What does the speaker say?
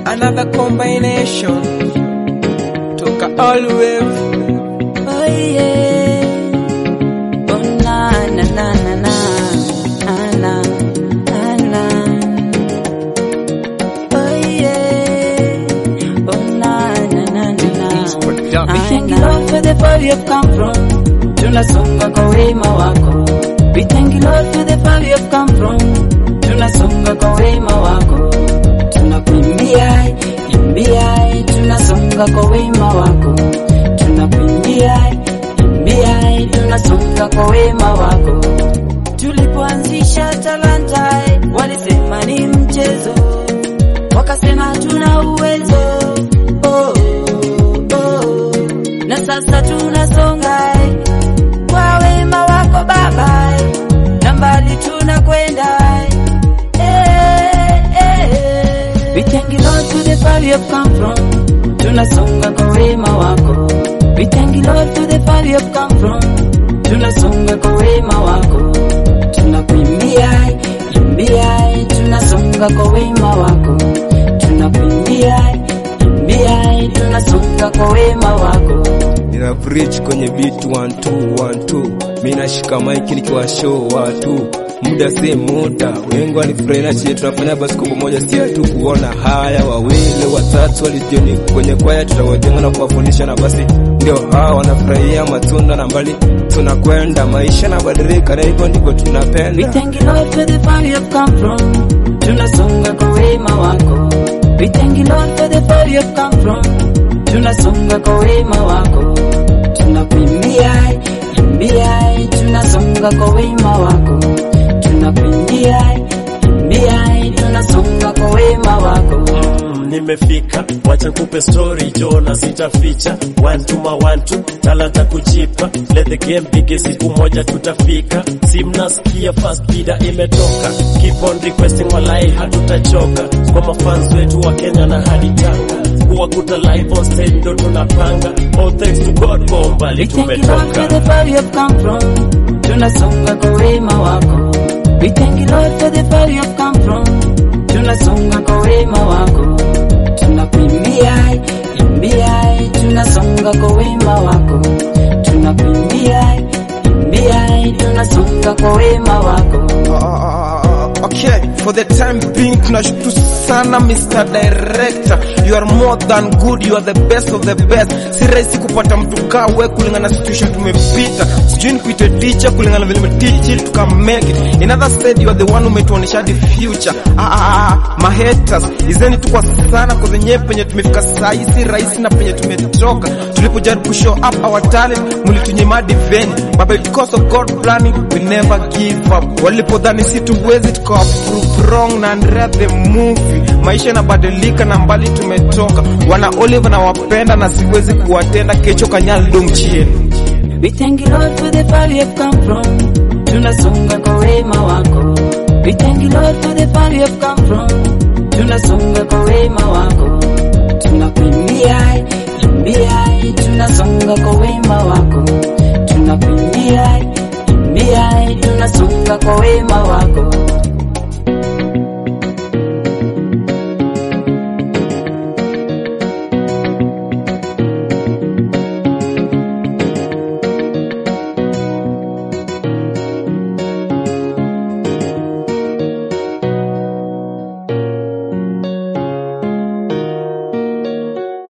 another combination toka all wave Oh yeah. Oh na na na na na. Ana. Ana. Oh yeah. Oh na na na na na. We thank you Lord for the far you've come from. Tunasonga kwa wema wako. We thank you Lord for the far you've come from. Tunasonga kwa wema wako. Tunakuimbia, imbia, tunasonga kwa wema wako. Tunakuimbia, imbia, tunasonga kwa wema wako. Tulipoanzisha talanta, walisema ni mchezo, wakasema hatuna uwezo. Oh, oh. Na sasa tunasonga kwa wema wako Baba, na mbali tunakwenda. Eh, eh. We thank you Lord for the far you have come from. Tunasonga kwa wema wako. We thank you Lord for the far you have come from. Tunasonga kwa wema wako. Tunakuimbia, imbia, tunasonga kwa wema wako. Tunakuimbia, imbia, tunasonga kwa wema wako. nina preach kwenye beat 1212 mimi nashika mic nikiwa show watu muda si muda wengi walifurahi na chie tunafanya basi kwa pamoja si tu kuona haya wawili watatu walijoni kwenye kwaya tutawajenga na kuwafundisha na basi ndio hawa wanafurahia matunda na mbali tunakwenda maisha na badilika na hivyo ndivyo We tunapenda thank you Lord for the far you have come from. Tunasonga kwa wema wako. We thank you Lord for the far you have come from. Tunasonga kwa wema wako. Tunakuimbia, imbia, tunasonga kwa wema wako. Tunakuimbia, imbia, tunasonga kwa wema wako. Mm, nimefika wacha nikupe story jona sitaficha one to ma one two talanta kujipa let the game begin siku moja tutafika si mnasikia fast bida imetoka keep on requesting walai hatutachoka kwa mafans wetu wa Kenya na hadi Tanga kuwakuta live on stage ndo tunapanga all thanks to God kwa umbali We thank you Lord for tumetoka the far you have come from. Tunasonga kwa wema wako. We thank you Lord for the far you have come from. Tunasonga kwa wema wako. Tunakuimbia, imbia, tunasonga kwa wema wako. Tunakuimbia, imbia, tunasonga kwa wema wako. Uh, okay, for the time being tunashukuru sana Mr. Director. You are more than good, you are the best of the best. Si rahisi kupata mtu kaa we kulingana na situation tumepita. Sijui nikuite teacher kulingana na vile umeteach ili tuka make it. In other said you are the one umetuonyesha the future. Ah, ah, ah, my haters, izeni tu kwa sana kwa zenyewe penye tumefika saa hii si rahisi na penye tumetoka. Tulipojaribu kushow up our talent, mlitunyima diveni. But because of God planning, we never give up. Walipodhani si tuwezi tukawa prove wrong na Andrea the movie. Maisha yanabadilika na mbali tumetoka. Wana Olive na wapenda na siwezi kuwatenda kesho kanyal dong chien. We thank you Lord for the far you have come from. Tunasonga kwa wema wako. We thank you Lord for the far you have come from. Tunasonga kwa wema wako. Tunakuimbia, imbia, tunasonga kwa wema wako. Tunakuimbia, imbia, tunasonga kwa wema wako.